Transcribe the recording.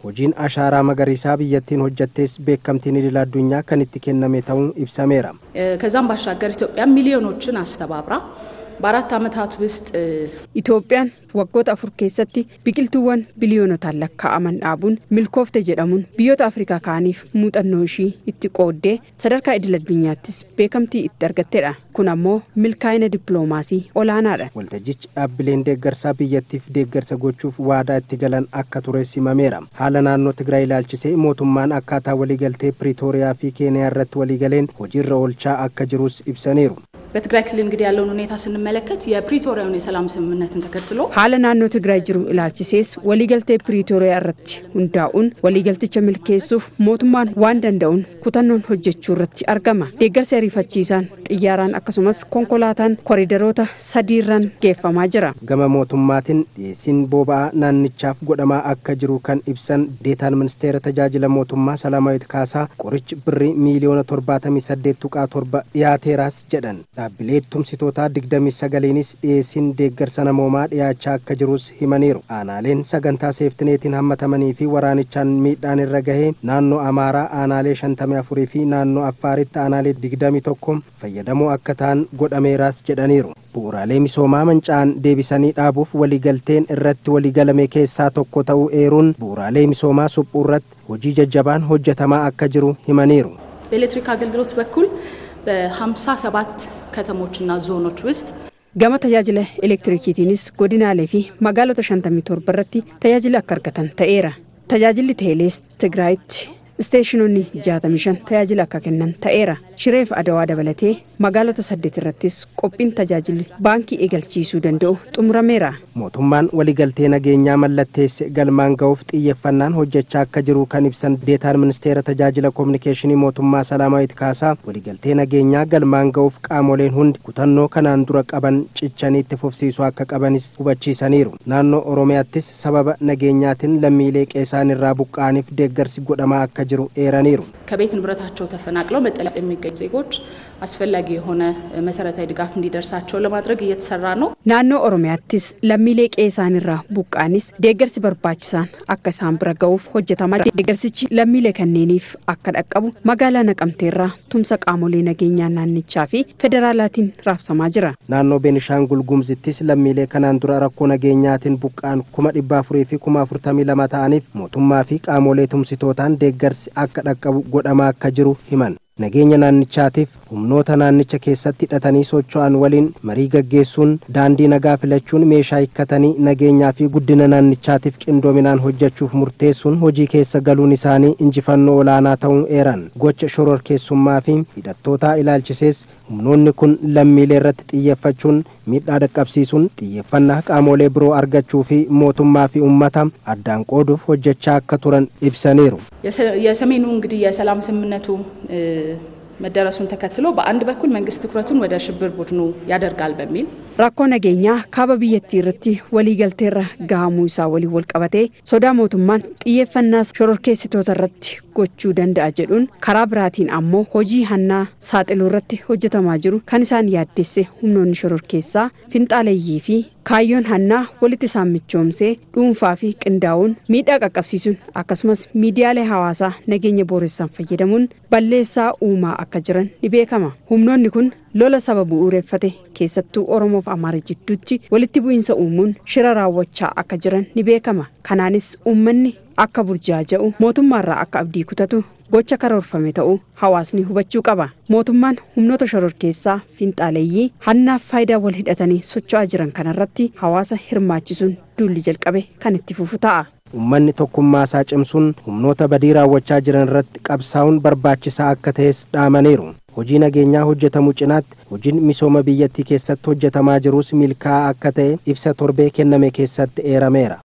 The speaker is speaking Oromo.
hojiin ashaaraa magariisaa biyyattiin hojjettees beekamtiin idil addunyaa kan itti kenname ta'uun ibsameera ከዛም ባሻገር ኢትዮጵያ ሚሊዮኖችን አስተባብራ በአራት ዓመታት ውስጥ Itoophiyaan waggoota afur keessatti biqiltuuwwan biliyoonotaan lakkaa'aman dhaabuun milkoofte jedhamuun biyyoota Afrikaa kaaniif muuxannoo ishii itti qooddee sadarkaa idil addunyaattis beekamtii itti argattedha. Kun ammoo milkaa'ina dippiloomaasii olaanaadha. waltajjichi dhaabbileen deeggarsaa biyyattiif deeggarsa gochuuf waadaa itti galan akka ture simameera haala naannoo tigraay ilaalchisee mootummaan akkaataa waliigaltee piriitooriyaa fi keeniyaa irratti waliigaleen hojiirra oolchaa akka jirus ibsaniiru በትግራይ ክልል እንግዲህ ያለውን ሁኔታ ስንመለከት የፕሪቶሪያውን የሰላም ስምምነትን ተከትሎ Haala naannoo Tigraay jiru ilaalchisees waliigaltee Piriitooriyaa irratti hundaa'uun waliigalticha milkeessuuf mootummaan waan danda'uun kutannoon hojjechuu irratti argama. Deeggarsi ariifachiisaan xiyyaaraan akkasumas konkolaataan koriidaroota sadiirran geeffamaa jira. gama mootummaatiin dhiyeessiin boba'aa naannichaaf godhamaa akka jiru kan ibsan deetaan ministeera tajaajila mootummaa salaamaawit kaasaa qorichi birrii miiliyoona torbaatamii saddeet tuqaa torba dhiyaateeraas jedhan dhaabbilee tumsitootaa digdamii sagaliinis dhiyeessiin deeggarsa namoomaa dhiyaachaa akka jirus himaniiru aanaaleen sagantaa seeftineetiin hammatamanii fi waraanichaan miidhaan irra gahee naannoo amaaraa aanaalee shantamii afurii fi naannoo affaaritti aanaalee digdamii tokko fayyadamoo akka ta'an godhameeraas jedhaniiru bu'uuraalee misoomaa manca'an deebisanii dhaabuuf waliigalteen irratti waliigalame keessaa tokko ta'uu eeruun bu'uuraalee misoomaa suphuu irratti hojii jajjabaan hojjetamaa akka jiru himaniiru በኤሌክትሪክ አገልግሎት በኩል በ57 ከተሞችና ዞኖች ውስጥ Gama tajaajila elektirikiitiinis godinaalee fi magaalota 57 irratti tajaajila akka argatan ta'eera. Tajaajilli teelees Tigraayitti isteeshinoonni 65 tajaajila akka kennan ta'eera. Shireef Adawaa dabalatee magaalota 8 irrattis qophiin tajaajilli baankii eegalchiisuu danda'u xumurameera. mootummaan waliigaltee nageenyaa mallatteesse galmaan ga'uuf xiyyeeffannaan hojjechaa akka jiru kan ibsan deetaan ministeera tajaajila koominikeeshinii mootummaa salaamaawit kaasaa waliigaltee nageenyaa galmaan ga'uuf qaamoleen hundi kutannoo kanaan dura qaban cichanii itti fufsiisuu akka qabanis hubachiisaniiru naannoo oromiyaattis sababa nageenyaatiin lammiilee qeesaan irraa buqqa'aniif deeggarsi godhamaa akka jiru eeraniiru ከቤት ንብረታቸው ተፈናቅለው መጠለያ ውስጥ የሚገኙ ዜጎች አስፈላጊ የሆነ መሰረታዊ ድጋፍ እንዲደርሳቸው ለማድረግ እየተሰራ ነው። Naannoo Oromiyaattis lammiilee qeesaan irraa buqqa'anis deeggarsi barbaachisaan akka isaan bira ga'uuf hojjetamaa jira. Deeggarsichi lammiilee kanneeniif akka dhaqqabu magaalaa Naqamteerraa tumsa qaamolee nageenyaa naannichaa fi federaalaatiin raabsamaa jira. naannoo beenishaangul gumzittis lammiilee kanaan dura rakkoo nageenyaatiin buqqa'an kuma dhibba afurii fi kuma afurtamii lama ta'aniif mootummaa fi qaamolee tumsitootaan deeggarsi akka dhaqqabu godhamaa akka jiru himan nageenya naannichaatiif humnoota naannicha keessatti hidhatanii socho'an waliin marii gaggeessuun daandii nagaa filachuun meeshaa hikkatanii nageenyaa fi guddina naannichaatiif qindoominaan hojjechuuf murteessuun hojii keessa galuun isaanii injifannoo olaanaa ta'uun eeran gocha shororkeessummaa fi hidhattootaa ilaalchisees humnoonni kun lammiilee irratti xiyyeeffachuun miidhaa dhaqqabsiisuun xiyyeeffannaa qaamolee biroo argachuu fi mootummaa fi ummata addaan qooduuf hojjechaa akka turan ibsaniiru የሰ- የሰሜኑ እንግዲህ የሰላም ስምምነቱ እ፣ መደረሱን ተከትሎ በአንድ በኩል መንግስት ትኩረቱን ወደ ሽብር ቡድኑ ያደርጋል በሚል Rakkoo nageenyaa kaaba biyyattii irratti waliigalteerra gahamuu isaa waliin wal qabatee sodaa mootummaan xiyyeeffannaa shororkeessitoota irratti gochuu danda'a jedhuun karaa biraatiin ammoo hojii hannaa saaxiluu irratti hojjetamaa jiru kan isaan yaaddesse humnoonni shororkeessaa finxaaleeyyii fi kaayyoon hannaa walitti isaan michoomsee dhuunfaa fi qindaa'uun miidhaa qaqqabsiisuun akkasumas miidiyaalee hawaasaa nageenya booressan fayyadamuun balleessaa uumaa akka jiran ni beekama humnoonni kun lola saba bu'uureffate keessattuu oromoof amaara jidduutti walitti bu'iinsa uumuun shira raawwachaa akka jiran ni beekama kanaanis uummanni akka burjaaja'u mootummaarraa akka abdii kutatu gocha karoorfame ta'uu hawaasni hubachuu qaba mootummaan humnoota shororkeessaa finxaaleeyyii hannaaf faayidaa wal hidhatanii socho'aa jiran kanarratti hawaasa hirmaachisuun duulli jalqabe kan itti fufu ta'a. ummanni tokkummaa isaa cimsuun humnoota badii raawwachaa jiran irratti qabsaa'uun barbaachisaa akka ta'es dhaamaniiru hojii nageenyaa hojjetamu cinaatti hojiin misooma biyyattii keessatti hojjetamaa jirus milkaa'aa akka ta'e ibsa torbee kenname keessatti eerameera